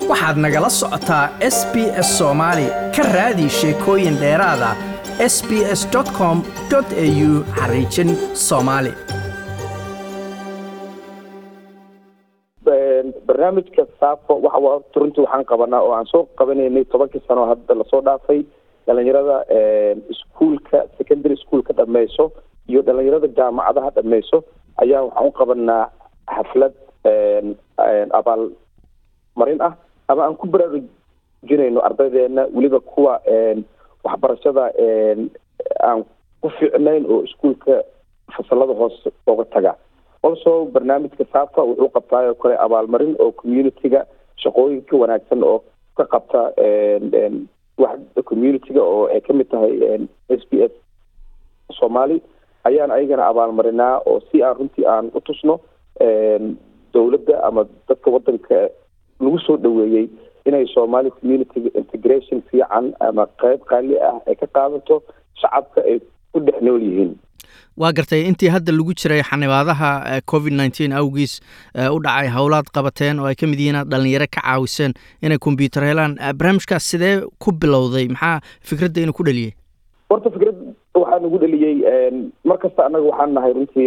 waxaad nagala socotaa s b s soomaali ka raadi sheekooyin dheeraada s b s com au xariijin soomaali barnaamijka saafo waxa runtii waxaan qabanaa oo aan soo qabanaynay tobankii sano hadda lasoo dhaafay dhalinyarada iskuolka secondary schoolka dhameyso iyo dhalinyarada jaamacadaha dhameyso ayaa waxaan u qabanaa xaflad abaal marin ah ama aan ku baraarujinayno ardaydeena weliba kuwa waxbarashada aan ku fiicnayn oo iskuolka fasalada hoose oga taga also barnaamijka safa wuxuu qabtaayoo kale abaalmarin oo community-ga shaqooyinka wanaagsan oo ka qabta waxda community-ga oo ay kamid tahay s b s soomaali ayaan ayagana abaalmarinaa oo si aan runtii aan u tusno dowladda ama dadka wadanka lagu soo dhaweeyey inay soomaali community integration fiican ama qeyb qaali ah ay ka qaadato shacabka ay ku dhex nool yihiin waa gartay intii hadda lagu jiray xanibaadaha covid nneteen awgiis u dhacay howlaad qabateen oo ay ka mid yihiin aad dhalinyaro ka caawiseen inay kombyuutar helaan barnaamijkaas sidee ku bilowday maxaa fikradda inuu ku dheliyey horta fikrad waxaa nagu dheliyey mar kasta annaga waxaan nahay runtii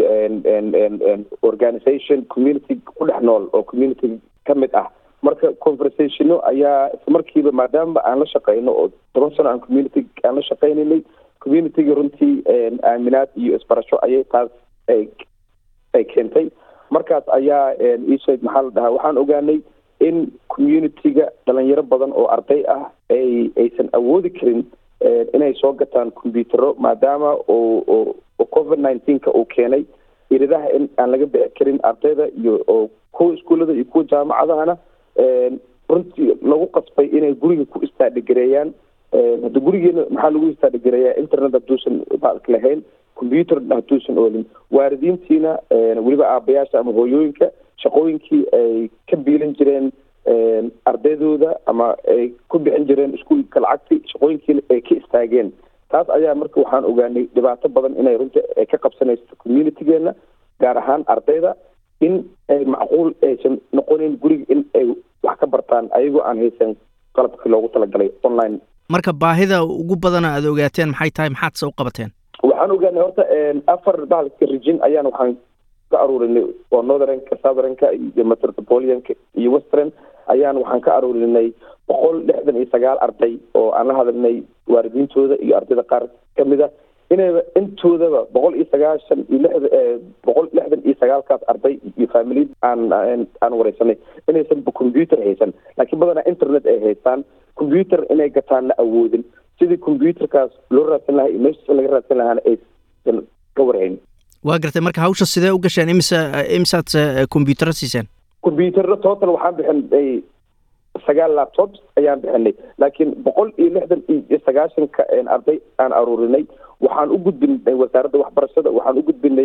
organization community ku dhex nool oo community ka mid ah marka conversationo ayaa islamarkiiba maadaama aan la shaqeyno oo toban sano aan community aan la shaqeynaynay community-ga runtii aaminaad iyo isbarasho ayay taas ay ay keentay markaas ayaa iisheeg maxaa la dhahaa waxaan ogaanay in community-ga dhalinyaro badan oo arday ah ay aysan awoodi karin inay soo gataan combyutero maadaama oo oo covid nineteenka uu keenay iridaha in aan laga bixi karin ardayda iyo oo kuwa iskuullada iyo kuwa jaamacadahana runtii lagu qasbay inay guriga ku istaadhigareeyaan hadda gurigeena maxaa lagu istaadhigareeyaa internet hadduusan baalka lahayn combyuter hadduusan oolin waalidiintiina weliba aabayaasha ama hooyooyinka shaqooyinkii ay ka biilan jireen ardaydooda ama ay ku bixin jireen iskuolka lacagti shaqooyinkiina ay ka istaageen taas ayaa marka waxaan ogaanay dhibaato badan inay runtii ay ka qabsanayso communitigeena gaar ahaan ardayda in ay macquul aysan noqonin guriga in ay wax ka bartaan ayagoo aan haysan qalabkii loogu talagalay online marka baahida ugu badana aada ogaateen maxay tahay maxaad se u qabateen waxaan ogaanay horta afar bahalka rijin ayaan waxaan ka aruurinay oo northernka southernka iyo metropolianka iyo western ayaan waxaan ka aruurinay boqol lixdan iyo sagaal arday oo aan la hadalnay waalidiintooda iyo ardayda qaar kamid a inayba intoodaba boqol iyo sagaashan iyo lixda boqol lixdan iyo sagaalkaas arday iyo familiyad aan aan wareysanay inaysan combyuter haysan laakiin badanaa internet ay haystaan combyuter inay gataanna awoodin sidii combyuterkaas loo raadsan lahaa iyo meesha laga raadsan lahaana aysan ka warhayn waa gartay marka hawsha sidee u gasheen imise imisaad combyutero siiseen combyuterna total waxaan bixinay sagaal laptops ayaan bixinay laakiin boqol iyo lixdan iyo sagaashanka arday aan aruurinay waxaan u gudbinay wasaaradda waxbarashada waxaan u gudbinay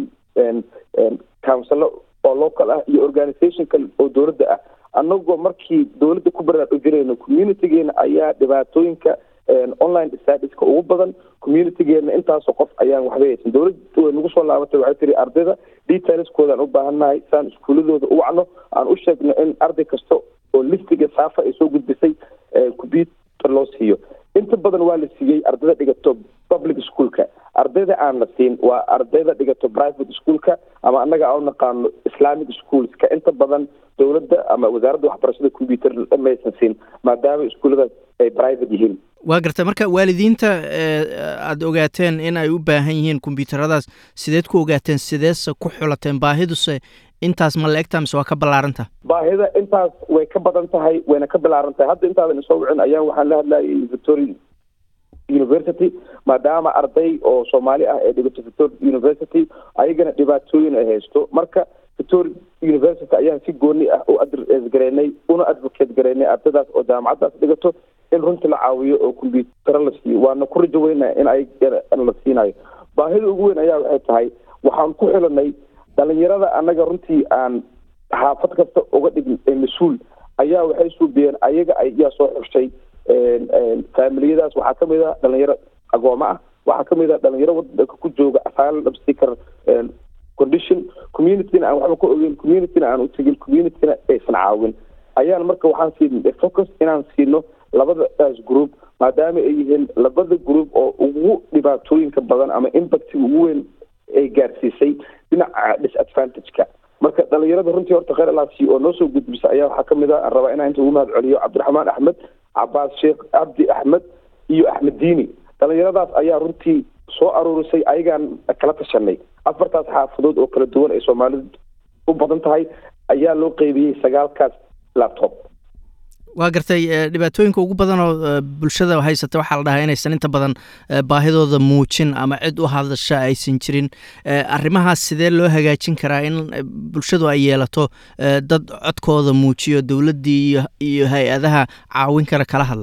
councilo oo local ah iyo organisation kale oo dowladda ah annagoo markii dowladda ku baraarujinayno communitygeena ayaa dhibaatooyinka online stadiska ugu badan communitygeena intaasoo qof ayaan waxba haysan dowladda way nagu soo laabatay waxay tiri ardayda detailskooda aan u baahannahay saan iskuuladooda u wacno aan u sheegno in arday kasta oo listiga saafa ay soo gudbisay combyuter loo siiyo inta badan waa la siiyey ardayda dhigato public schoolka ardayda aan la siin waa ardayda dhigato private schoolka ama annaga aan u naqaano islamic schoolska inta badan dowladda ama wasaaradda waxbarashada combyuter maysan siin maadaama iskuulladaas ay private yihiin waa gartay marka waalidiinta aada ogaateen in ay u baahan yihiin kombyuutaradaas sideed ku ogaateen sideese ku xulateen baahiduse intaas ma la egtaa mise waa ka ballaaranta baahida intaas way ka badan tahay wayna ka ballaaran tahay hadda intaadan isoo wicin ayaan waxaan la hadlayay victoria university maadaama arday oo soomaali ah ee dhigato victoria university ayagana dhibaatooyin ay haysto marka victoria university ayaan si gooni ah u adres gareynay una advocate gareynay ardaydaas oo jaamacaddaas dhigato in runtii la caawiyo oo combyutaro la siiyo waana ku rajo weynaa in ay la siinayo baahida ugu weyn ayaa waxay tahay waxaan ku xilanay dhalinyarada annaga runtii aan xaafad kasta uga dhign mas-uul ayaa waxay suubiyeen ayaga ayaa soo xushay faamiliyadaas waxaa kamid a dhalinyaro agooma ah waxaa kamid a dhalinyaro wadanka ku jooga asylum seeker condition communityna aan waxba ka ogeyn communityna aan u tegin communityna aysan caawin ayaan marka waxaan siin focus inaan siino labadaas group maadaama ay yihiin labada group oo ugu dhibaatooyinka badan ama impactiga ugu weyn ay gaarsiisay dhinaca disadvantage-ka marka dhalinyarada runtii horta kheyr alaasi oo noo soo gudbisa ayaa waxaa kamid a aan rabaa inaan inta ugu mahad celiyo cabdiraxmaan axmed cabaas sheekh cabdi axmed iyo axmed diini dhalinyaradaas ayaa runtii soo aruurisay ayagaan kala tashanay afartaas xaafadood oo kala duwan ay soomaalidu u badan tahay ayaa loo qeybiyey sagaalkaas laptop waa gartay dhibaatooyinka ugu badan oo bulshada haysata waxaa la dhahaa inaysan inta badan baahidooda muujin ama cid u hadasha aysan jirin arrimahaas sidee loo hagaajin karaa in bulshadu ay yeelato dad codkooda muujiyo dowladdii iyo iyo hay-adaha caawin kara kala hadla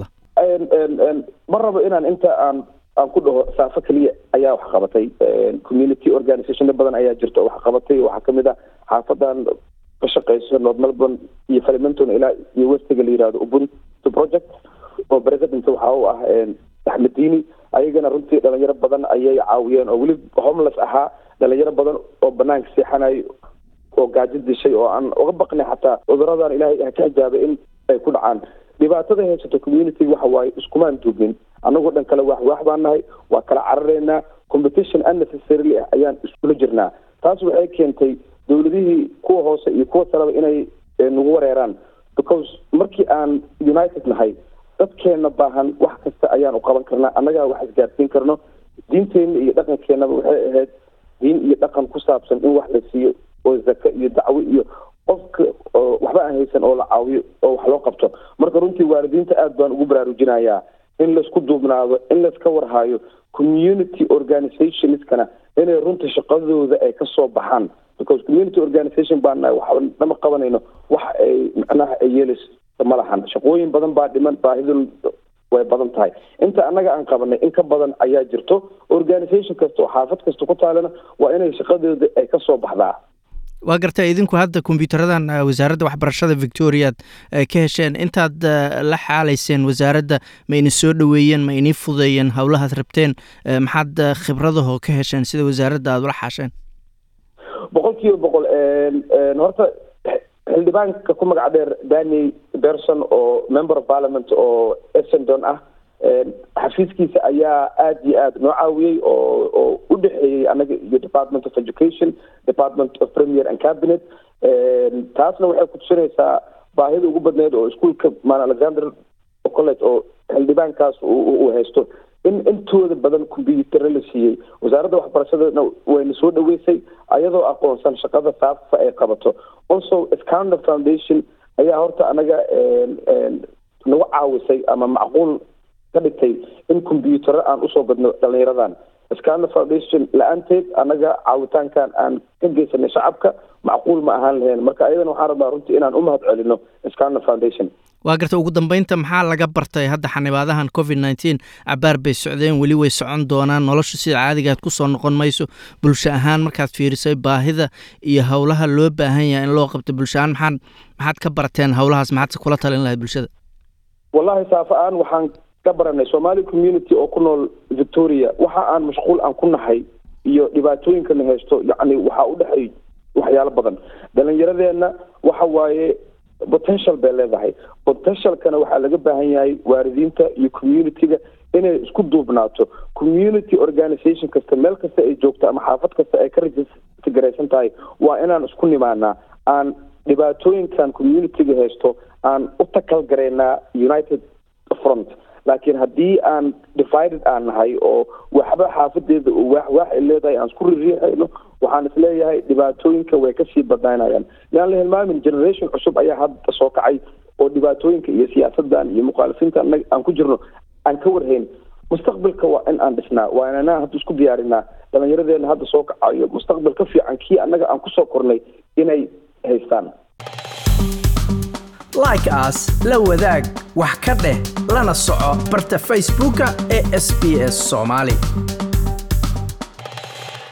ma rabo inaan inta aan aan ku dhaho saafo keliya ayaa wax qabatay community organizationo badan ayaa jirta oo wax qabatay waxaa kamid ah xaafadan ka shaqeyso north melbourne iyo falimenton ilaa iyo westiga la yihahdo ubuntu project oo president waxa u ah axmed diini ayagana runtii dhalinyaro badan ayay caawiyeen oo weli homeless ahaa dhalinyaro badan oo banaanka seexanayo oo gaajo dishay oo aan uga baqnay xataa cuduradan ilaahay ha ka xijaabay in ay ku dhacaan dhibaatada haysato community waxa waaye iskumaan duubnin annagoo dhan kale wax wax baan nahay waa kala carareynaa competition unnecessarily ah ayaan iskula jirnaa taas waxay keentay dowladihii kuwa hoose iyo kuwa saleba inay nagu wareeraan because markii aan united nahay dadkeena baahan wax kasta ayaan u qaban karnaa annagaa wax isgaarsiin karno diinteenna iyo dhaqankeenaba waxay ahayd diin iyo dhaqan ku saabsan in wax la siiyo oo zaka iyo dacwo iyo qofka waxba aan haysan oo la caawiyo oo wax loo qabto marka runtii waalidiinta aada baan ugu baraarujinayaa in laisku duubnaado in laiska warhaayo community organizationskana inay runta shaqadooda ay kasoo baxaan because community organization baan nahay waxba nama qabanayno wax ay macnaha ay yeelayso ma lahan shaqooyin badan baa dhiman baahidun way badan tahay inta annaga aan qabanay in ka badan ayaa jirto organization kasta oo xaafad kasta ku taalana waa inay shaqadooda ay kasoo baxdaa waa gartay idinku hadda kombyutaradan wasaaradda waxbarashada victoriaad ka hesheen intaad la xaalayseen wasaaradda ma ini soo dhoweeyeen ma inii fudeeyeen howlahaad rabteen maxaad khibradahoo ka hesheen sida wasaaradda aada ula xaasheen boqol kiiba boqol horta xildhibaanka ku magac dheer dani berson oo member of parliament oo essendon ah xafiiskiisa ayaa aada iyo aada noo caawiyey oo oo u dhexeeyey annaga iyo department of education department of premier and cabinet taasna waxay kutusinaysaa baahida ugu badneyd oo iskuolka man alexander college oo xildhibaankaas uu haysto in intooda badan combyutaro la siiyey wasaaradda waxbarashadana wayna soo dhaweysay ayadoo aqoonsan shaqada faafa ay qabato also scander foundation ayaa horta anaga nagu caawisay ama macquul ka dhigtay in combyutaro aan usoo badno dhalinyaradan scander foundation la-aanteed annaga caawitaankan aan ka geysanay shacabka macquul ma ahaan lahayn marka ayadana waxaan rabaa runtii inaan u mahad celino scander foundation waa garta ugu dambeynta maxaa laga bartay hadda xanibaadahan covid nneteen cabaar bay socdeen weli way socon doonaan nolosha sida caadigaad ku soo noqon mayso bulsho ahaan markaad fiirisay baahida iyo howlaha loo baahan yahay in loo qabto bulsho ahaan maxaad maxaad ka barteen howlahaas maxaadse kula talin lahayd bulshada wallahi saafa-aan waxaan ka baranay somali community oo ku nool victoria waxa aan mashquul aan ku nahay iyo dhibaatooyinkana haysto yacni waxaa u dhexeey waxyaalo badan dhalinyaradeenna waxa waaye potential bay leedahay potentialkana waxaa laga baahan yahay waalidiinta iyo community-ga inay isku duubnaato community organization kasta meel kasta ay joogto ama xaafad kasta ay ka registergaraysan tahay waa inaan isku nimaanaa aan dhibaatooyinkan community-ga haysto aan u takal garaynaa united front laakiin haddii aan divided aan nahay oo waxba xaafadeeda oo waax waax ay leedahay aan isku ririixayno waxaan isleeyahay dhibaatooyinka way kasii badnaynayaan yaan la hilmaamin generation cusub ayaa hadda soo kacay oo dhibaatooyinka iyo siyaasadan iyo mukhaalisiinta anaga aan ku jirno aan ka warhayn mustaqbalka waa in aan dhisnaa waa inanaa hadda isku diyaarinaa dhalinyaradeenna hadda soo kacayo mustaqbal ka fiican kii annaga aan kusoo kornay inay haystaan like as la wadaag wax ka dheh lana soco barta facebooka ee sb s somaali